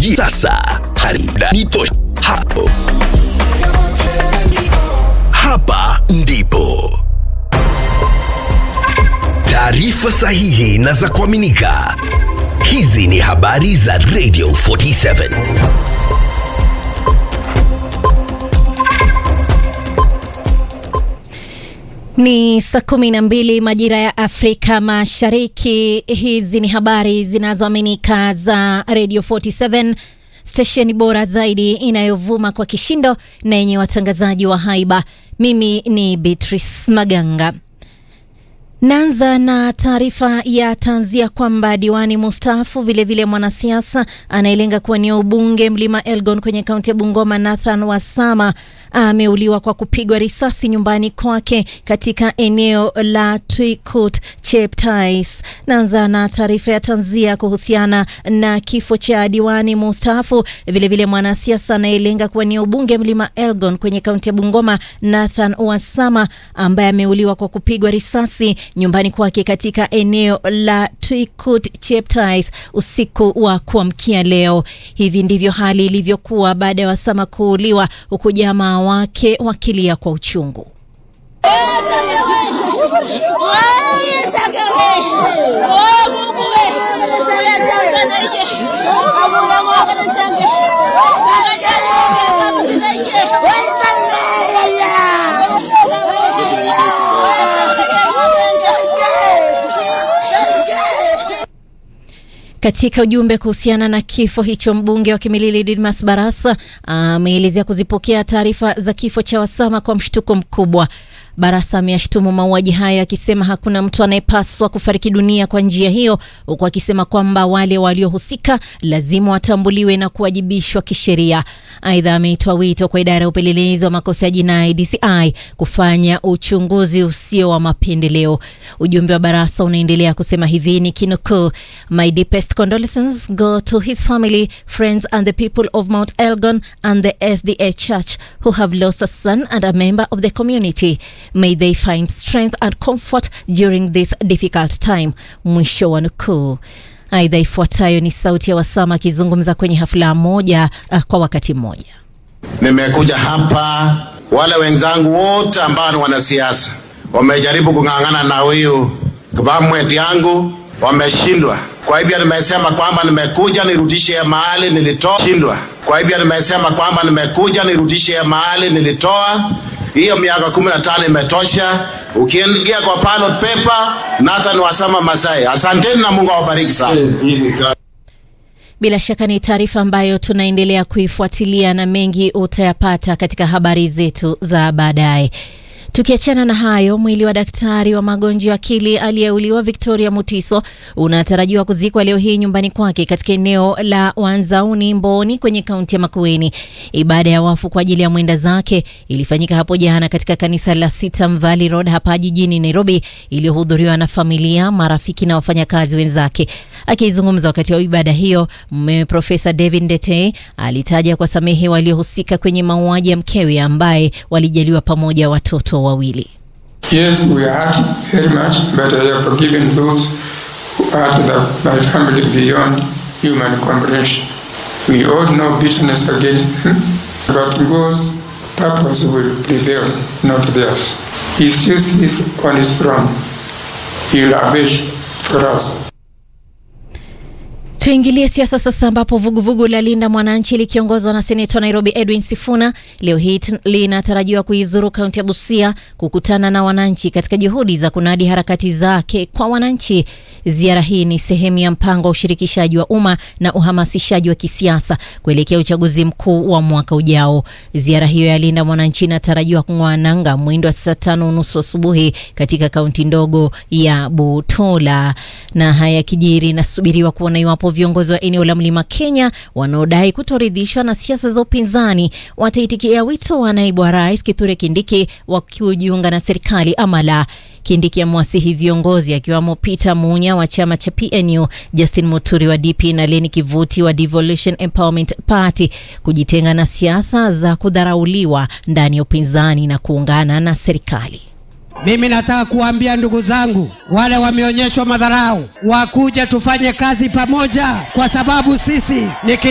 yanayokujia sasa. Harida tosha hapo. Hapa ndipo taarifa sahihi na za kuaminika. Hizi ni habari za Radio 47. Ni saa kumi na mbili majira ya Afrika Mashariki. Hizi ni habari zinazoaminika za Radio 47 stesheni bora zaidi inayovuma kwa kishindo na yenye watangazaji wa haiba. Mimi ni Beatrice Maganga. Naanza na taarifa ya tanzia kwamba diwani mustaafu vilevile mwanasiasa anayelenga kuwania ubunge mlima Elgon kwenye kaunti ya Bungoma, Nathan Wasama ameuliwa kwa kupigwa risasi nyumbani kwake katika eneo la Twikut Cheptais. Naanza na taarifa ya tanzia kuhusiana na kifo cha diwani mustaafu vilevile mwanasiasa anayelenga kuwania ubunge mlima Elgon kwenye kaunti ya Bungoma, Nathan Wasama ambaye ameuliwa kwa kupigwa risasi nyumbani kwake katika eneo la Twikut Cheptais usiku wa kuamkia leo. Hivi ndivyo hali ilivyokuwa baada ya Wasama kuuliwa, huku jamaa wake wakilia kwa uchungu. Katika ujumbe kuhusiana na kifo hicho, mbunge wa Kimilili Didmas Barasa ameelezea kuzipokea taarifa za kifo cha Wasama kwa mshtuko mkubwa. Barasa ameyashtumu mauaji hayo akisema hakuna mtu anayepaswa kufariki dunia kwa njia hiyo, huku akisema kwamba wale waliohusika lazima watambuliwe na kuwajibishwa kisheria. Aidha, ameitoa wito kwa idara ya upelelezi wa makosa ya jinai DCI kufanya uchunguzi usio wa mapendeleo. Ujumbe wa Barasa unaendelea kusema hivi ni kinukuu, my deepest condolences go to his family friends and the people of Mount Elgon and the SDA Church who have lost a son and a member of the community May they find strength and comfort during this difficult time. Mwisho wa nukuu. Aidha, ifuatayo ni sauti ya Wasama akizungumza kwenye hafla moja uh, kwa wakati mmoja. Nimekuja hapa, wale wenzangu wote ambao ni wanasiasa wamejaribu kung'ang'ana na huyu kabamweti yangu, wameshindwa. Kwa hivyo nimesema kwamba nimekuja nirudishe mahali nilitoa, shindwa. Kwa hivyo nimesema kwamba nimekuja nirudishe mahali nilitoa hiyo miaka kumi na tano imetosha. Ukiingia kwa ballot paper, Nathan Wasama Masai. Asanteni na Mungu awabariki sana. Bila shaka ni taarifa ambayo tunaendelea kuifuatilia na mengi utayapata katika habari zetu za baadaye. Tukiachana na hayo, mwili wa daktari wa magonjwa ya akili aliyeuliwa Victoria Mutiso unatarajiwa kuzikwa leo hii nyumbani kwake katika eneo la Wanzauni Mboni kwenye kaunti ya Makueni. Ibada ya wafu kwa ajili ya mwenda zake ilifanyika hapo jana katika kanisa la Sitam Valley Road hapa jijini Nairobi, iliyohudhuriwa na familia, marafiki na wafanyakazi wenzake. Akizungumza wakati wa ibada hiyo, mumewe Profesa David Ndete alitaja kwa samehe waliohusika kwenye mauaji ya mkewe ambaye walijaliwa pamoja watoto wawili. Yes, we are hurt very much, but I have forgiven those who hurt the, my family beyond human comprehension. We all know bitterness against him, but God's purpose will prevail, not theirs. He still sits on his throne. He will avenge for us. Tuingilie siasa sasa, ambapo vuguvugu la Linda Mwananchi likiongozwa na seneta wa Nairobi Edwin Sifuna leo hii linatarajiwa kuizuru kaunti ya Busia kukutana na wananchi katika juhudi za kunadi harakati zake kwa wananchi. Ziara hii ni sehemu ya mpango wa ushirikishaji wa umma na uhamasishaji wa kisiasa kuelekea uchaguzi mkuu wa mwaka ujao. Ziara hiyo ya Linda Mwananchi inatarajiwa kung'oa nanga mwendo wa saa tano nusu asubuhi katika kaunti ndogo ya Butola, na haya kijiri inasubiriwa kuona iwapo viongozi wa eneo la Mlima Kenya wanaodai kutoridhishwa na siasa za upinzani wataitikia wito wa naibu wa rais Kithure Kindiki wa kujiunga na serikali ama la. Kindiki amewasihi viongozi akiwamo Peter Munya wa chama cha PNU, Justin Muturi wa DP na Leni Kivuti wa Devolution Empowerment Party kujitenga na siasa za kudharauliwa ndani ya upinzani na kuungana na serikali. Mimi nataka kuambia ndugu zangu wale wameonyeshwa madharau, wakuja tufanye kazi pamoja, kwa sababu sisi ni